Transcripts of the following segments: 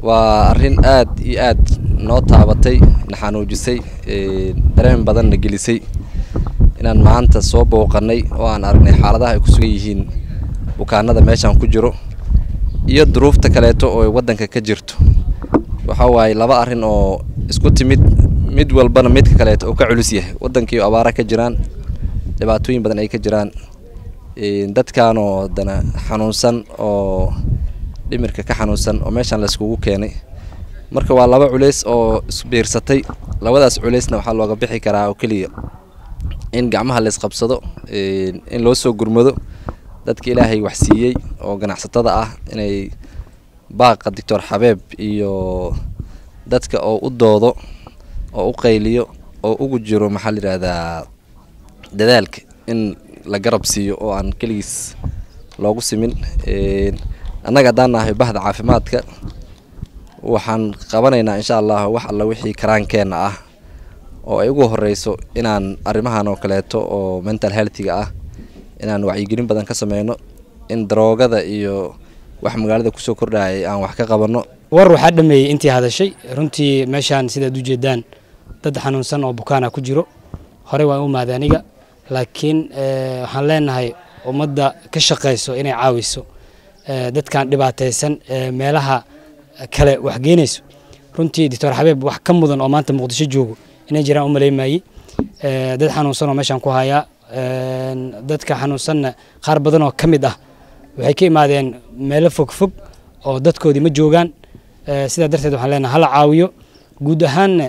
waa arrin aad iyo aad noo taabatay na xanuujisay dareen badanna gelisay inaan maanta soo booqannay oo aan aragnay xaaladaha ay ku sugan yihiin bukaanada meeshaan ku jiro iyo duruufta kaleeto oo waddanka ka jirto waxa waaye laba arrin oo isku timid mid walbana midka kaleeto oo ka culus yahay waddankii abaara ka jiraan dhibaatooyin badan ay ka jiraan dadkaanoo haddana xanuunsan oo dhimirka ka xanuunsan oo meeshaan layskugu keenay marka waa laba culays oo isbiirsatay labadaas culaysna waxaa looga bixi karaa oo keliya in gacmaha laysqabsado in loo soo gurmado dadka ilaahay wax siiyey oo ganacsatada ah inay baaqa doctor xabeeb iyo dadka oo u doodo oo u qayliyo oo ugu jiro maxaa la yidhaahdaa dadaalka in la garab siiyo oo aan keligiis loogu simin annaga haddaan nahay bahda caafimaadka waxaan qabanaynaa insha allah wax alla wixii karaankeenna ah oo ay ugu horeyso inaan arrimahan oo kaleeto oo mental healthiga ah inaan wacyigelin badan ka sameyno in daroogada iyo wax magaalada kusoo kordhayay aan wax ka qabanno war waxaa dhameeyey intii hadashay runtii meeshaan sidaad u jeedaan dad xanuunsan oo bukaana ku jiro horey waan u mahday aniga laakiin waxaan leenahay ummadda ka shaqayso inay caawiso dadkan dhibaataysan meelaha kale wax geenayso runtii doctor xabeeb wax ka mudan oo maanta muqdisho joogo inay jiraan u maleymayey dad xanuunsan oo meeshaan ku hayaa dadka xanuunsanna qaar badan oo ka mid ah waxay ka imaadeen meelo fogfog oo dadkoodii ma joogaan sidaa darteed waxaan leenahay hala caawiyo guud ahaanna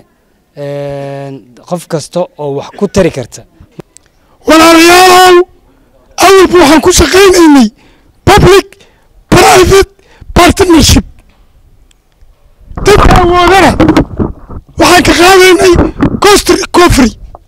qof kasta oo wax ku tari karta walaalayaalow awalba waxaan ku shaqaynaynay public private partnership dadka awoodana waxaan ka qaadaynay cost recovery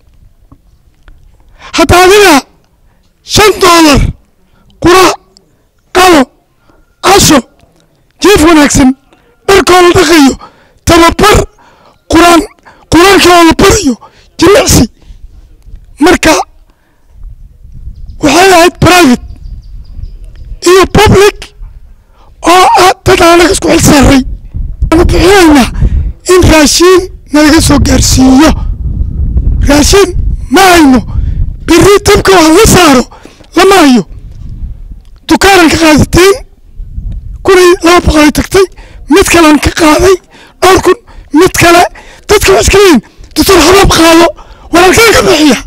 hadda adiga shan doolar qura qado casho jiif wanaagsan dharkoo la dhaqayo tababar quraan quraankaa la barayo jilicsi marka waxay ahayd private iyo public oo ah dad aanaga isku xil saaray aanu bixinaynaa in raashiin nalaga soo gaarsiiyo raashiin ma hayno biri dabka wax la saaro lama hayo dukaanan ka qaadateen kunay laba boqolay tagtay mid kalean ka qaaday dhowr kun mid kale dadka wax iska leeyihin doctor habaab qaado walaalkeen ka bixiya